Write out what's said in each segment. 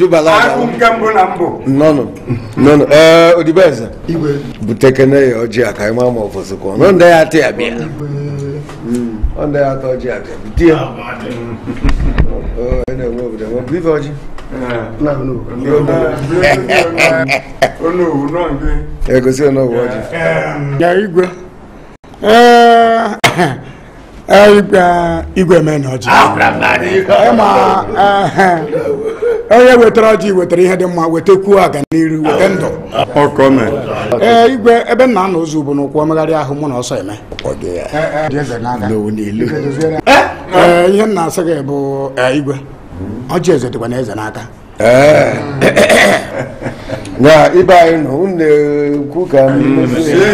ojubala agụ nke mbụ na mbụ nnọnụ nnọnụ ee odibeze butekene ya ọjị a ka anyị maa ma ọfọsịkwa nọ ndị ya atị ya bịa ọ ndị ya atọ ọjị a bịa bute ya Ọ, ị na-enwe obodo enwe bụ ife ọjị onu owu nọ nke egosi ọnọgwụ ọjị ya igwe ee ee, igwe igwe mena ọjị ịma ee, onye wetara ọjị wetara ihe dị mma wetekwuo aganiru weta ndụ ọkọme ee igwe ebe nna nna ụzọ bụ n'ụkwụ omegharị ahụ mụ na ọsọ eme Dị eze n'aka. Ee, ihe m na-asị gị bụ ee, igwe ọjị eze dịkwa na eze n'aka ee na ibe anyị nọ unu na-ekwu ka m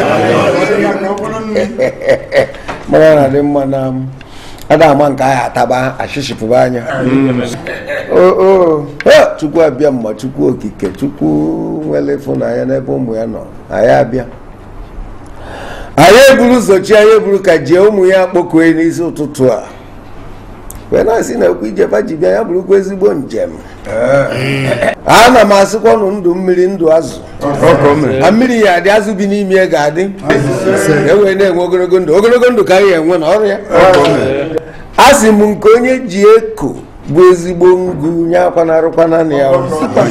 mara na dị mma na ada ama nke anyị ataba achịchịpụba anya o o ha, chukwu abịa mma chukwu okike chukwu nwere ịfụnanya n'ebe ụmụ ya nọ anyị abịa anyị eburu ụzọchi anyị eburu ka jie ụmụ ya kpọkue n'isi ụtụtụ a wee na-asị na ekwu ijeba ji bịa ya bụrụkwa ezigbo njem ana m asịkwanụ ndụ mmiri ndụ azụ na mmiri ya adị azụ bi n'ime ya ga-adị e wee na-enwe ogologo ndụ ogologo ndụ ka anyị enwe na ọrụ ya a sị m nke onye ji eko bụ ezigbo ngụ nye akwanarụkwana na ya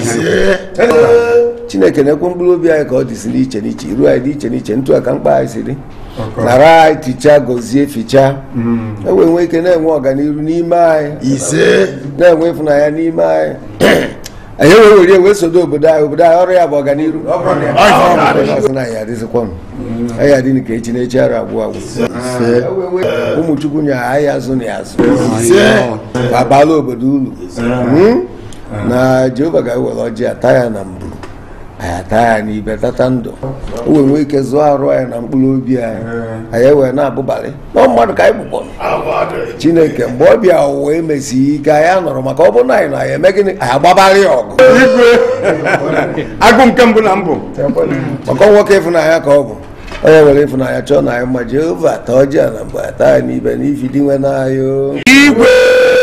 chineke na-ekwe mkpụrụ obi anyị ka ọ dịsi n'iche n'iche iru anyị dị iche n'iche ntụ aka mkpa anyị si dị nara anyị tichaa gọzie fichaa e wee nwee ike na-enwe ọganihu n'ime anyị ise na-enwe ịfụnanya n'ime anyị anyị wee were wee sodo obodo anyị obodo anyị ọrụ ya bụ ọganihu ọsị na anyị adịzikwanụ anyị adị nke echi na echi ara agwụ agwụ ụmụ chukwu nye anyị azụ na azụ babala obodo uru Hmm? na jehova ga-ewere ọjị ata ya na mbụ anyị ata ya n'ibe tata ndụ o wee nwee ike zụọ arụ anyị na mkpụrụ obi anyị anyị ewee na-abụbalị na mmadụ ka anyị bụkpọ chineke mgbe ọ bịa ụwa emesighị ike anyị anọrọ maka ọ bụrụ na anyị nọ anyị eme gịnị anyị agbabalị ya ọgụ igwe agụ nke mbụ na mbụ maka nwoke ịfụnanya ka ọ bụ onye were ịfụnanya chọọ na anyị mma jehova ata ọjị a na mgbe ata ya n'ibe n'ifi dị nwe n'anya o. igwe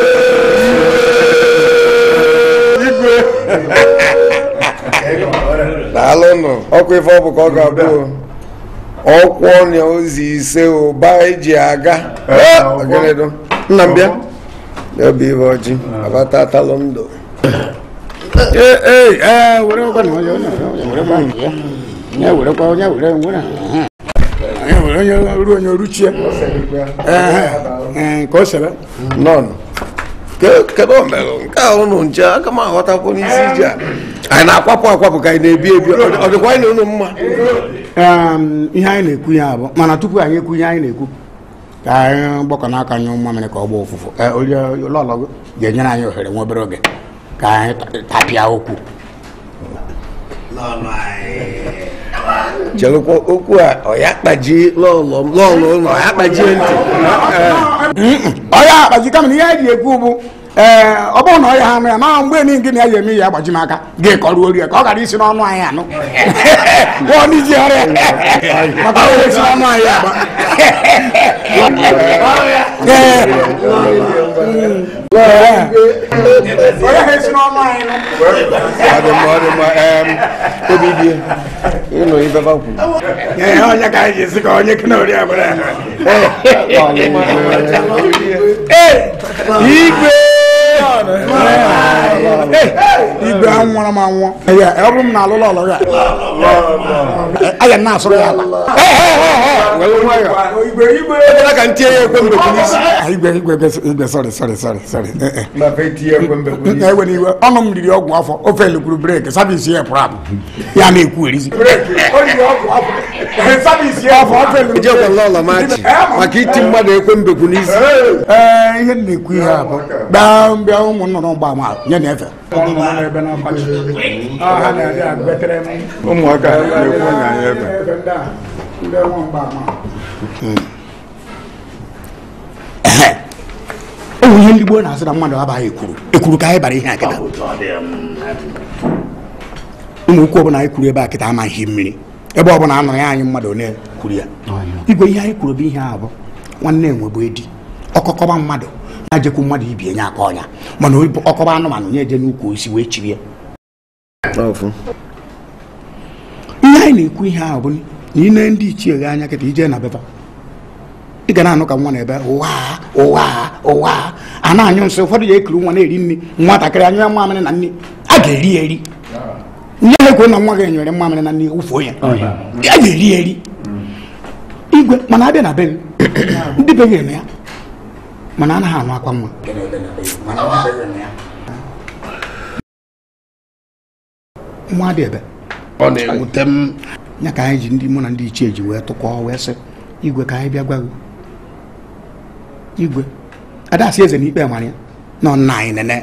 daalụnụ ọkwa ife ọ bụ ka ọ ga-abụ ọkwụ ọnya ozi ise ụba eji aga Eh, ọgịnịdụ nna m bịa ya bụ ibe ọjị abata atalụ ndụ ee ee ee were ọkwa na onye onye were kwa nke ya onye werekwa onye were nwere onye were onye ruo onye ruchie ee ee ka o sebe nọn Ke- kedu omelụ nke a ụnụ nche aka m aghọtakwu n'isi ije a anyị na-akwapụ akwapụ ka anyị na-ebi ebi Ọ- ọ dịkwa anyị na ụnụ mma Em, ihe anyị na-ekwu ya bụ mana tupu anyị ekwu ihe anyị na-ekwu ka anyị gbakọ n'aka nye ụmụ mmiri ka ọ gbaa ụfụfụ Ee, onye ụlọọlọ gị ga-enyere anyị ohere nwa obere oge ka anyị ta- tapịa okwu chelụkwa okwu a ọ ya kpaji lọlọ m lọlọ ụlọ ọ ya kpajie ntị ọya akpaji kama na ihe anyị ji ekwu bụ ee ọ bụrụ na ọ ya ha anụ ya na mgbe niile gị na ya eme ya agbaji m aka gị kọruo ori ya ka ọ ghara isi n'ọnụ anyị anụ Nwụọ n'iji ọrịa maka ọ esi n'ọnụ anyị agba onye ha esi n'ọnụ anyị nụ ọ dị mma ọ dị mma em, obi die ịnụ ife fa kwuru Ee, onye ka anyị ji esi ka onye kene ori abụrụ ya igwe igwe anwụrụ m anwụọ Ya, ọ bụrụ m na alụlọ ọlọ ya aya na-asụrụ ya ala were nwayọ igwe igwe ekwela ka ntinye ya ekwe mbekwu n'isi Ah, igwe igwe igwe igwe sorry sorry sorry sorry Eh, eh. na fe tie ekwe mbekwu n'isi. na-ewe n'iwe ọnụ m riri ọgwụ afọ ofe elukwuru breki sabisi ya pụrụ apụ ya na-ekwu erizi sabisi ya afọ ofe elukwuru ejekwa lọlọ machi maka iti mmadụ ekwe mbekwu n'isi ee ihe m na-ekwu ihe a bụ bịa mbịa ụmụ nnụnụ gba ma nye na efe ụmụaka na-ekwu na anyị ebe o nwere ihe ndị gboo na-asị na mmadụ abaghị ekwuru ekwuru ka anyị bara ihe a kịta ụmụ ukwu ọbụla anyị kwuru ebe a kịta amaghị mmiri ebe ọbụla a nụrụ ya anyị mmadụ one kwuru ya igwe ihe anyị kwuru bụ ihe a bụ nwanne enwe bụ edi ọkọkọba mmadụ na-ejekwu mmadụ ibie nye aka ọnya mana ọkọba anụmanụ nye eje n'ukwu isi wee chiri ya ọfụ ihe anyị na-ekwu ihe ahụ bụ na ine ndị ichie ghe anya kịta ije na befa ị ga na-anụ ka nwa na-ebe ụwa ụwa ụwa a na-anyụ nsị ụfọdụ ya ekiri nwa na-eri nri nwatakịrị anyụ ya mamịrị na nri a ga-eri ya eri nye ekwe na nwa gị enyere mamịrị na nri ụfuo ya a ga-eri ya eri igwe mana abịa na be gị ndị be gị eme ya mana anaghị anụ akwa nwa nwa dị ebe ọ na-ewute m ya ka anyị ji ndị mụ na ndị ichie ji wee tụkọọ wee sị igwe ka anyị bịa gwa gị igwe adasị eze n'ikpe mara ya nọ nna anyị nene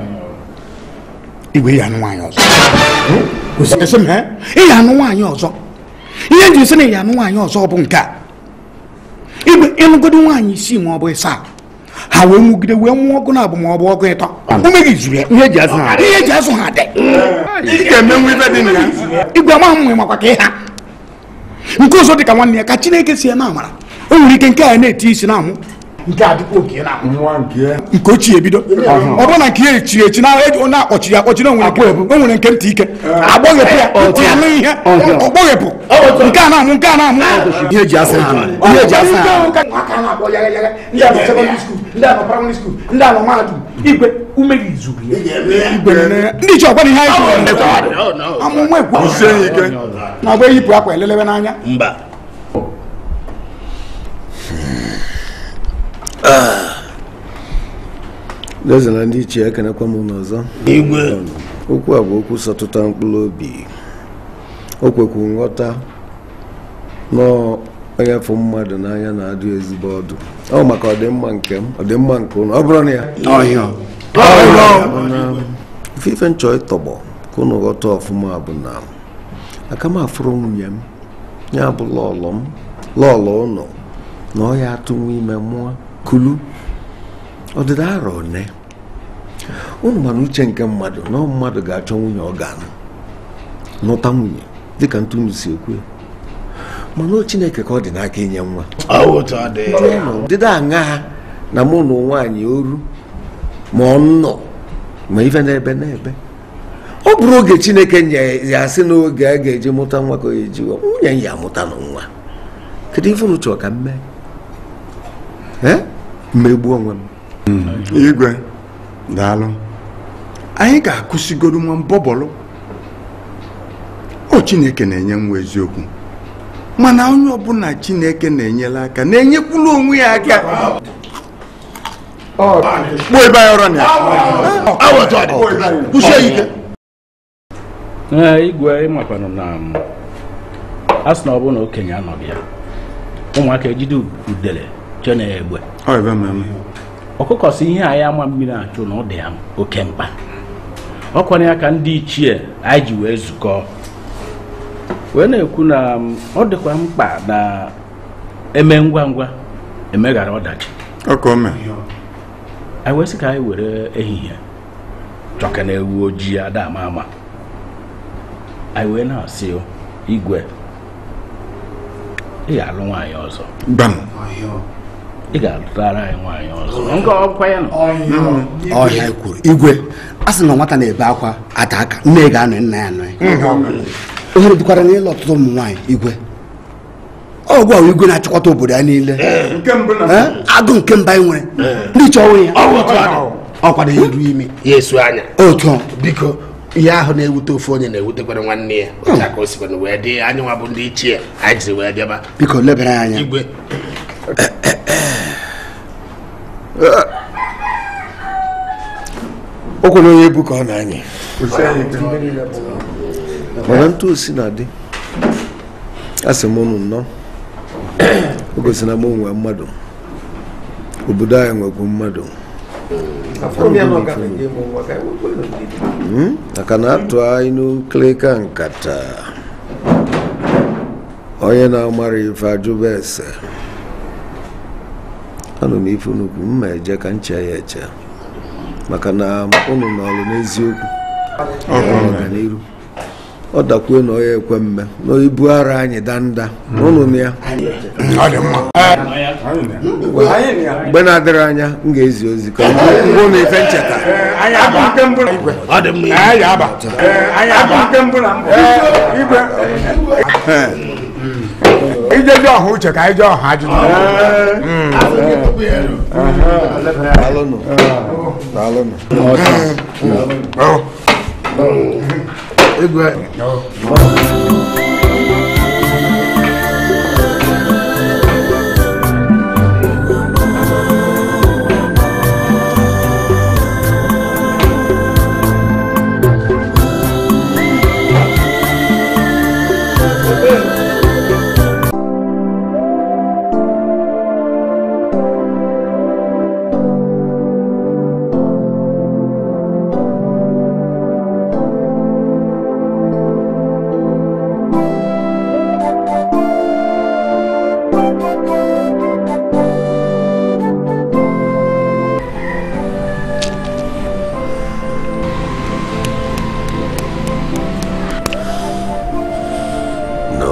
igwe ya anụ nwaanyị ọzọ Esi m, "Eh? ị ya anụ nwaanyị ọzọ ihe nji sị na ị ya anụ nwaanyị ọzọ bụ nke a igwe ịlụgodi nwaanyị isii ma ọ bụ ịsaa ha wee nwugide wee nwụọ ọgụ na abụ ma ọ bụ ọgụ ịtọ ume gị zuru ya ihe eji azụ ha ihe eji azụ ha dị ị ga-emenwu ibe dị na ya igwe ama mmụ makwa ka ịha nke ọzọ dị ka nwanne ya ka chineke si ya na amara o nwere ike nke a na-eti isi na-amụ nke a dịkwa oke na-amụ nwa nke ya nke ochie ebido ọ bụrụ na nke ya echi echi na eji onye akpọchiri ya akpọchiri onwere nke o nwere nke ntị ike agbọghepụ ya ya nụ ihe ọgbọghepụ nke a na-amụ nke a na-amụ ihe eji asị ha ihe eji asị ha aka na-akpọ yaga yaga ndị a nọ sekọndịrị skuul ndị a nọ praịmarị skuul ndị a nọ mahadum igwe ume gị zuru ya igwe nene- ndị iche ọgwa na ihe anyị kwuru amụma ekwu sie ya ike na ọgba eyipụ akwa elelebe n'anya mba eze na ndị ichie ekenekwa m n'ọzọ igwe okwu a bụ okwu sọtụta mkpụrụ obi o kwekwu nghọta nọọ onye fụ mmadụ n'anya na-adị ezigbo ọdụ ọ maka ọdịmma nke m ọdịmma nke ụnụ ọ bụrụ na ya ọhịa bụ na ife ife nchọ ịtọgbọ ka ụnụ ghọta ọfụma bụ na aka m afụrụ nwunye m ya bụ lọlọ m lọlọ ụnụ na ọ ya atụnwu ime mụọ kulu ọdịda arọ one ụnụ mana uche nke mmadụ na ọ mmadụ ga-achọ nwunye ọ ga-anụ nụta nwunye dịka ntụnụ si ekwu ya. mana o chineke ka ọ dị n'aka inye nwa otu ọ dị ọdịda aṅa ha na mụ na nwaanyị oru ma ọ nọ ma ife n'ebe n'ebe ọ bụrụ oge chineke nye ya sị n'oge a ga-eji mụta nwa ka o eji nwunye ya amụta na nwa kedu ife unu chọrọ ka m mee ee mmegbu onwe m igwe daalụ anyị ga-akụsigoro nwa mbọbọlụ o chineke na-enye nwa eziokwu mana onye ọbụla chineke na-enyela aka na-enyekwula onwe ya aka kpuo ebe anyị ọrụ na ya otu ọ dị kwụsie ya ike ee igwe ịmakwanụ na m, a sị na ọ bụrụ na okenye anọghị ya ụmụaka ejide udele chee na ya egbe ọ ebe mmemme ọkụkọ si ihe anyị ama mmiri achụ na ọ dị ya oke mkpa ọ kwanye ya ka ndị ichie anyị ji wee zukọ wee na-ekwu na m, ọ dịkwa mkpa na eme ngwa ngwa emeghara ọdachi ọka ome anyị wee sị ka anyị were ehihie chọka na ewu ojii ada ama ama anyị wee na-asị o, igwe ị ga-alụ nwaanyị ọzọ gbam ị ga-alụtara anyị nwaanyị ọzọ nke ọkwa ya nọ ọhịa kwuru igwe a sị na nwata na-ebe akwa ata aka nne ya ga-anọ nna ya anọ ya ohere dịkwara n'ịlụ ọtụtụ ụmụ nwaanyị igwe ọgwụ ahụ igwe na-achịkọta obodo ya niile nke mbụ na Eh? agụ nke mba anyị nwere ndị iche ọnwụ ya ọ kwado ya iru ime ya esu anya otu ọ biko ihe ahụ na-ewute ofu onye na-ewutekwara nwanne ya otu aka o sikwana wee dị anyị nwa bụ ndị ichie anyị jiri wee bịaba biko lebara ya anya igwe okwu na onye ebu ka ọ na-anyị kwụsie ya ike mana ntụ osi na-adị a sị m unu nnọọ o gosi na m onwe mmadụ obodo anyị nwekwu mmadụ Mm, maka na atụ anyị n'ukirika nkata onye na-amara ife ajụba ese anụ m ife nnukwu mma eje ka nche ya eche maka na unu nọrụ n'eziokwu ọganiru ọ dakwue na ọya ekwe mme na ibu ara anyị danda ụnụ na ya ọ dị mma mgbe na-adịrị anya m ga-ezi ozi ka mbụ na ife ncheta anyị aba igwe ọ dị mma anyị aba anyị aba Ee, igwe ijeji ọha uche ka anyị jee ọha ajụjụ daalụnụ daalụnụ igwe no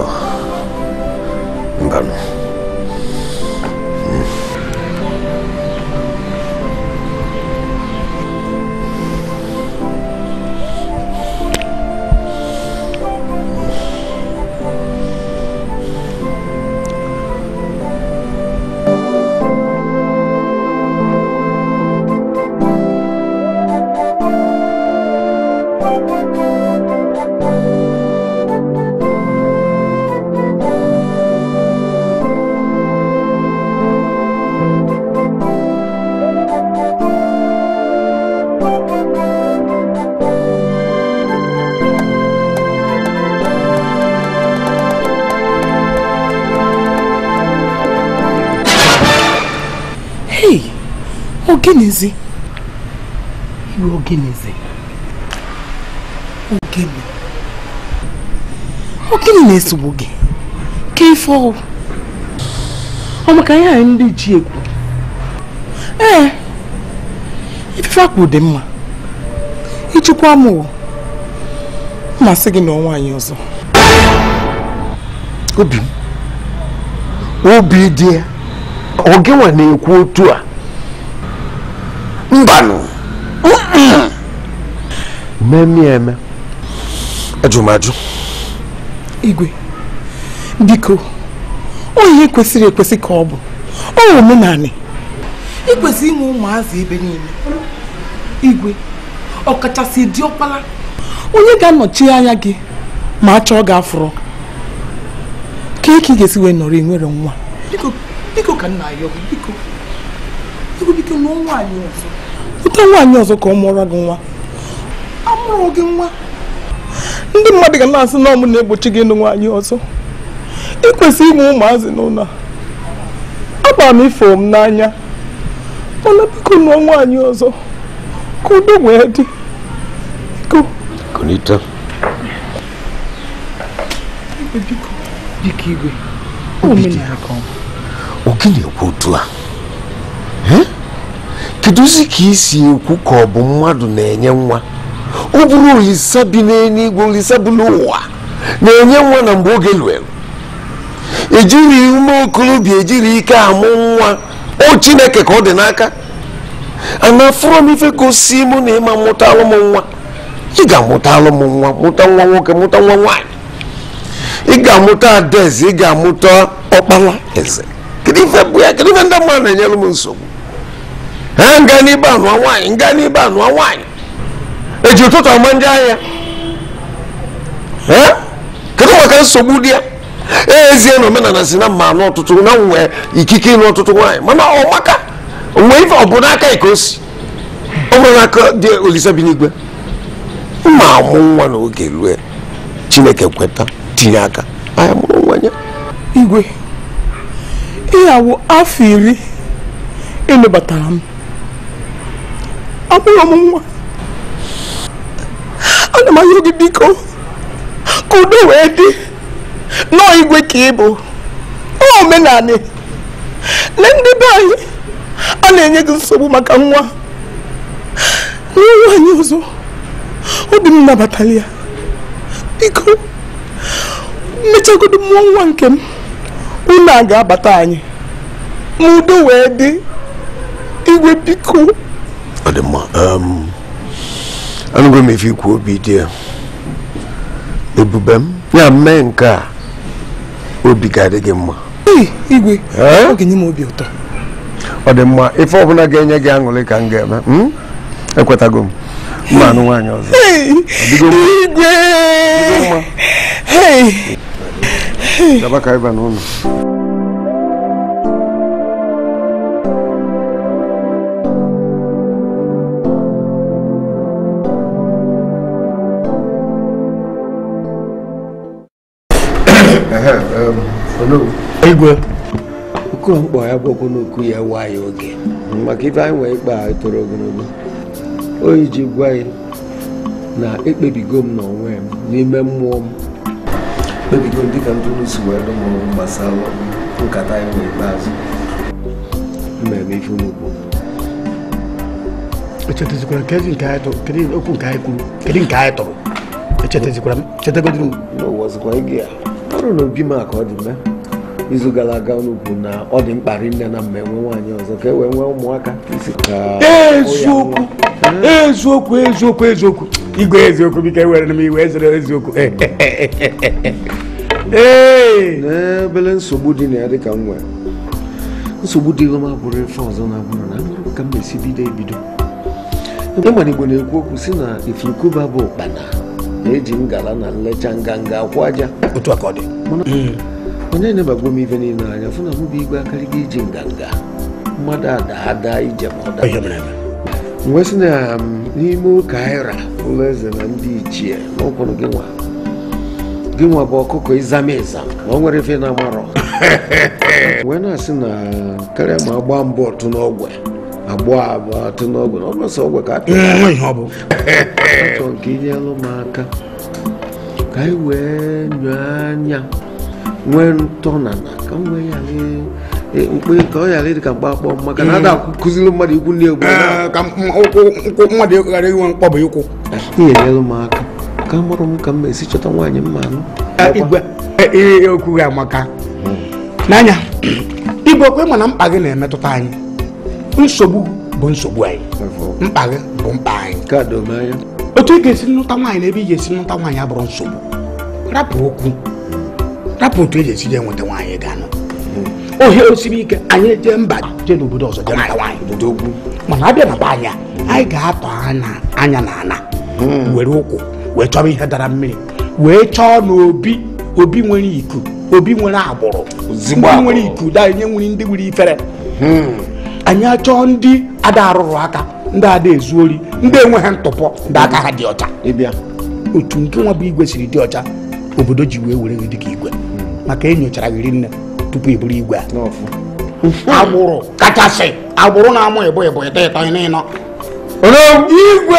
ngano Hey, ogenezi iwe ogenezi ogene ogene na-esogbu gị ka ife ọrụ ọ maka ihe anyị ndị ji ekwu ee ife akpụ dị mma ichekwa m o masị gị na ọnwa anyị ọzọ obi m obi dị ya ọ gịnwa na-ekwu otu a mbanụ mmemme eme ajụmajụ igwe biko ọ ihe kwesịrị ekwesị ka ọ bụ ọ omenanị ikwesị inwe ụmụazị ebe niile igwe ọkachasị diọkpala onye ga-anọchi anya gị ma a chọọ gị afụrụ ka eke ị ga-esi wee nọrọ enwere nwa biko biko ka nna ya ọgụ biko biko biko nụọ nwaanyị ọzọ ụta nwaanyị ọzọ ka ọ mụọrọ gị nwa amụrụ gị nwa ndị mmadụ ga na-asị na ọmụ na-egbochi gị ịnụ nwaanyị ọzọ ị kwesịrị inwe ụmụazị n'ụlọ a agbara m ifo m n'anya mana biko nụọ nwaanyị ọzọ ka udo wee dị biko konita biko biko igwe omenala ka ọ bụ ọ gị na-ekwu otu a Eh? kedụzi ka isi ekwu ka ọ bụ mmadụ na-enye nwa ọ bụrụ olisa bi n'eluigwe olisa bi n'ụwa na-enye nwa na mgbe oge lụrụ ejiri ume okorobịa ejiri ike amụ nwa o chineke ka ọ dị n'aka ana fụrọ m ife gosi mụ na ịma mụtalụ m nwa ị ga-amụtalụ m nwa mụta nwa nwoke mụta nwa nwaanyị ị ga-amụta adaeze ị ga-amụta ọkpala eze kedu ife bụ ya kedu ife ndị mmadụ na-enyere m nsogbu ha nga n'ibe anụa nwaanyị nga n'ibe anụa nwaanyị eji ụtụtụ ama ndị ahịa Eh? kedu maka nsogbu dị ya ezie na omenala si na mma anụ ọtụtụ na nwee ikike ịnụ ọtụtụ nwaanyị mana ọ maka nwee ife ọ bụ n'aka ka o si ọ bụrụ n'aka dị olisa bi n'igwe mma amụ nwa n'oge rue chineke kweta tinye aka anya mụrụ nwa ya igwe ịyawo afọ iri ịlụbatara m amụrụ m nwa ana m ayọ gị biko ka udo wee dị nọọ igwe ka ị bụ ọ omenanị lee ndị be anyị a na-enye gị nsogbu maka nwa nwa nwaanyị ọzọ obi m nabatara ya biko mechagodo mụọ nwa nke m unu a ga-abata anyị ma udo wee dị igwe biko ọ dị mma um, anụgo m ife ikwu obi dị ya ebube m ya mee nke a obi ga-adị gị mma Ee, igwe Ee? ọ ga-enye m obi ụtọ ọ dị mma ife ọbụla ga-enye gị aṅụrị ka m ga-eme mm? ekwetago m mma anụ nwaanyị ọzọ Hey, Ọdịgo mma? igwe mma? Hey, gaba ka ịba n'ụlọ igwe oku mkpọ ya gwọkwụ n'okwu ya nwayọ oge maka ife anyị nwee ikpe a toro ogologo oyi ji gwa ya na ekpebigo m n'onwe m n'ime mmụọ m kpebigo m dịka ndị unu si wee dụ m ọrụ gbasara nkata anyị nwee ikpeazụ mmemme ife unu kwuru echetazikwara kedu nke anyị tụrụ kedu okwu nke anyị kwuru kedu nke anyị tụrụ echetazikwara m chetagodiri m n'ụwọzikwa ige ya ọrụ na obi m a ka ọ dị mee izu gara aga unu kwuru na ọ dị mkpa rinne na mma enwe nwaanyị ọzọ ka e wee nwee ụmụaka isi ka eziokwu eziokwu eziokwu eziokwu igwe eziokwu biko ewere m iwe ezere eziokwu ee n'ebele nsogbu dị na ya dịka m nwere nsogbu dịghị m abụrụ efe ọzọ na-abụrụ na amụrụ ka m esi bido ebido ịmana igbo na-ekwu okwu si na ifurukụba bụ ụkpana na-eji ngala na nlecha nganga akwụ aja otu a ka ọ dị onye na-ebagbo m ife niile anya fụ na mụ bụ igwe akarịga iji nganga mmadụ ada ada ije ma ọ da ihe mere eme wee sị na um, n'ime ụka aịra ụlọ eze na ndị ichie n'ụkwụrụ gị nwa gị nwa bụ ọkụkọ ịzama ịzam na o nwere ife na-amarọ wee na-asị na karịa ma agba mbọ ọtụ n'ogwe agbọ abụọ atụ n'ogwe na ọgbọsọ ogwe ka atụ nwe ihe ọ bụ atọ nke inyelụ m aka ka anyị wee nyụọ anya nwee ntọnana ka m wee ghara e- mkpe ka ọ ghara ịdị ka mkpa akpọ m maka na ada akụziri mmadụ ikwu ndị egwu Ee, ka m- ụkwụ ụkwụ mmadụ ghara inwe mkpọbụ ịkwụ ihe enyelụ m aka ka mụrụ m ka m esi chọta nwaanyị mma anụ igwe ihe okwu gị amaka n'anya igwe okwe ma na mkpa gị na-emetụta anyị nsogbu bụ nsogbu anyị mkpa gị bụ mkpa anyị ka doo m anya otu ị ga-esi nlụta nwaanyị na ebe ị ga-esi nlụta nwaanyị abụrụ nsogbu rapụ okwu rapụ otu e ji esi je enweta nwaanyị ga-anụ ohere osiri ike anyị eje mba jee n'obodo ọzọ jee mata nwaanyị dogwu mana abịa na be anya anyị ga-atọ anya anya na ana were ụkwụ wee chọrọ ihe dara mmiri wee chọọ na obi obi nwere iku obi nwere agbụrụ Ozigbo ndị agbụrụ. nwere iku da nye nwere ndị nwere ifere anyị achọọ ndị ada arụrụ aka ndị ada ezu ori ndị enweghị ntụpọ ndị aka ha dị ọcha ịbịa otu nke nwa bụ igwe siri dị ọcha obodo ji wee were gị dịka igwe maka enyochara gị rinne tupu ị bụrụ igwe a n'ọfụ agbụrụ kachasị agbụrụ na-amụ ịbụ ịbụ ịtọ ịtọ ịnọ igwe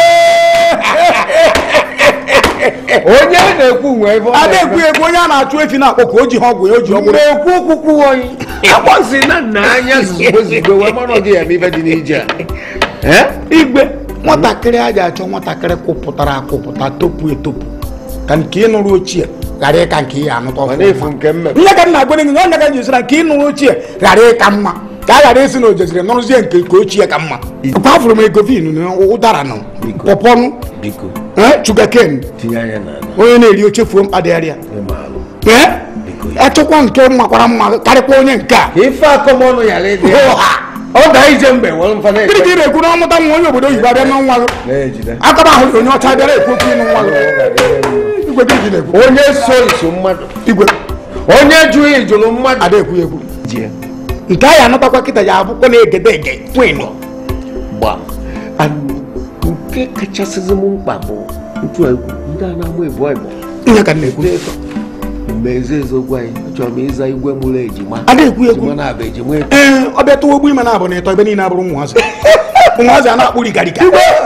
onye na-ekwu nwe ebe ọ a na-eme. na-ekwu egwu onye a na-achụ efi na-akpọ ka o ji ha ọgwụ ya o ji ọgwụ na-ekwu okwukwu oyi akpọzi na nna anya zugbo zugbo wee mara gị ya ma ife dị n'ije a Eh? igwe nwatakịrị a ji achọ nwatakịrị kwụpụtara akwụpụta topu etopu ka nke ị nụrụ ochie ghara ịka nke ị anụta ma na-efu nke mmemme nye ka m na-agwere gị onye ka njisira nke ị nụrụ ochie ghara ịka mma ka a ghara isi na ojeziri nụrụzie nke nke ochie ka mma kwafụrụ m egofin na ụdara nụ Biko. pọpọnụ biko chugaken tinye anya n'ala onye na-eri oche fuo mkpadịgharịa ịma alụ ee Biko. achọkwa nke makwara mma karịkwa onye nke a ka ife akọmọnụ ghara ịdị ya. ụha ọ daa ije mgbe were mfa gịnị ka ị na-ekpe na-ekwu na ọmụta nwa onye obodo oyibo abịa na nwa gị na-ejide akaba ahụ onye ọcha bịara ekwu okwu ịnụ nwa gị igwe gị ji na-ekwu onye so iso mmadụ igwe onye jụrụ ijụrụ mmadụ ada ekwu ya ekwu ji ya nke anyị anatakwa kịta ya abụkwa na-egede ege kwenu gbam And nke kachasịzi m mkpa bụ ntu egwu ndị a na-amụ ebu igbo ihe ka m na-ekwu ndị ịtọ mgbe eze ezogwu anyị achọrọ m ịza igwe mụrụ ejima ada ekwu ya ekwu ejima na-abụ ejima eto ee ọ bịa tụwa ogbu ime na abụ na ịtọ ebe niile abụrụ ụmụazị ụmụazị a na-akpụ rikarika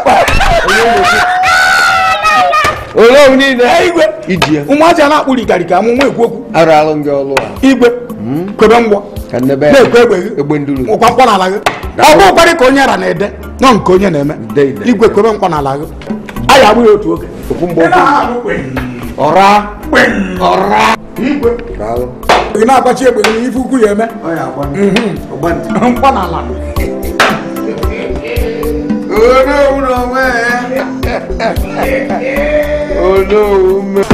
ole m niile igwe iji ya ụmụazị a na-akpụ rikarika amụma ekwu okwu arụ alụ gị ọlụ a igwe kwebe mgbọ ka nnebe ya na-ekwe egbe gị egbe nduru ụkwa mkpọ n'ala gị ọ bụ ụkwarị ka onye ara na-ede nọ nke onye na-eme Ide, ide. igwe kwebe mkpọ n'ala gị anyị agbụ ya otu oge okwu mgbe okwu ọra ọra ị na-agbachi egbe n'ife ukwu ya eme mkpọ n'ala onowu n'onwe ya onowu me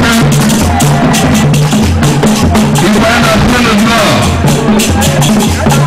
Thank you.